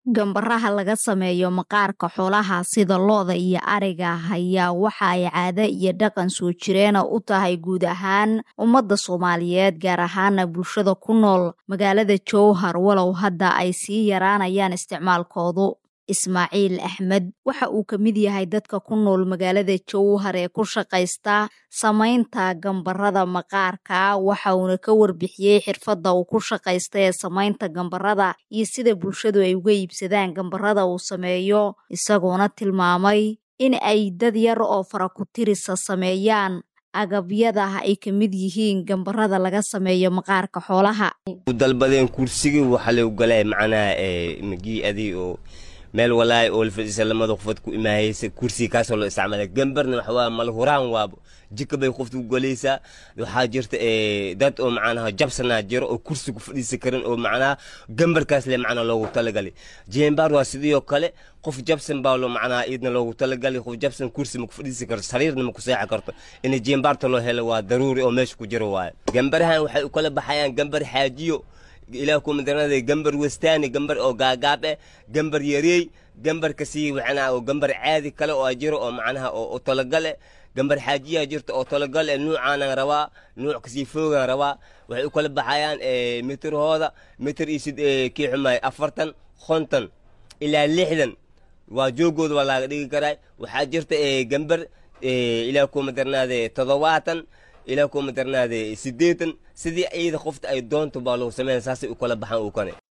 Gambaraha laga sameeyo maqaarka xoolaha sida lo'da iyo ariga ayaa waxa ay caado iyo dhaqan soo jireen u tahay guud ahaan ummadda Soomaaliyeed gaar ahaan bulshada ku nool magaalada Jowhar walow hadda ay sii yaraanayaan isticmaalkoodu. Ismaaciil Axmed waxa uu ka mid yahay dadka ku nool magaalada Jowhar ee ku shaqaysta samaynta gambarada maqaarka waxa uuna ka warbixiyey xirfadda uu ku shaqaysta ee samaynta gambarada iyo sida bulshadu ay uga iibsadaan gambarada uu sameeyo isagoona tilmaamay in ay dad yar oo fara ku tirisa sameeyaan agabyada ay ka mid yihiin gambarada laga sameeyo maqaarka xoolaha dalbadeen kursigii waxa lagu galay macnaha magii adii oo meel walaay oo lafadhiisa lamada qofood ku imaahaysa kursiga kaasoo loo isticmaala gambarna waxa waa malhuraan waabo jika bay qofta ku galaysaa waxaa jirta dad oo macnaha jabsanaa jiro oo kursi ku fadhiisa karin oo macnaha gambarkaas le macnaha loogu talagalay jeembaar waa sidoo kale qof jabsan baa loo macnaha iidna loogu talagalay qof jabsan kursi ma ku fadhiisi karto sariirna ma ku seexi karto in jeembaarta loo helo waa daruuri oo meesha ku jiro waaye gambarahan waxay u kala baxayaan gambar xaajiyo ilaah ku madarnada gambar westaani gambar oo gaagaab eh gambar yareey gambar kasii waxana oo gambar caadi kale oo jiro oo macnaha oo talagale gambar xaajiyaa jirta oo talagale nuucaanan rabaa nuuc kasii foogan rabaa waxay u kala baxayaan mitirhooda mitir iyo sid kii xumaay afartan konton ilaa lixdan waa joogooda waa laaga dhigi karaa waxaa jirta gambar ilaah ku madarnaade toddobaatan ilaa kuma darnaade siddeetan sidii iyada qofta ay doonto baa lagu sameyn saasay u kala baxaan uu kane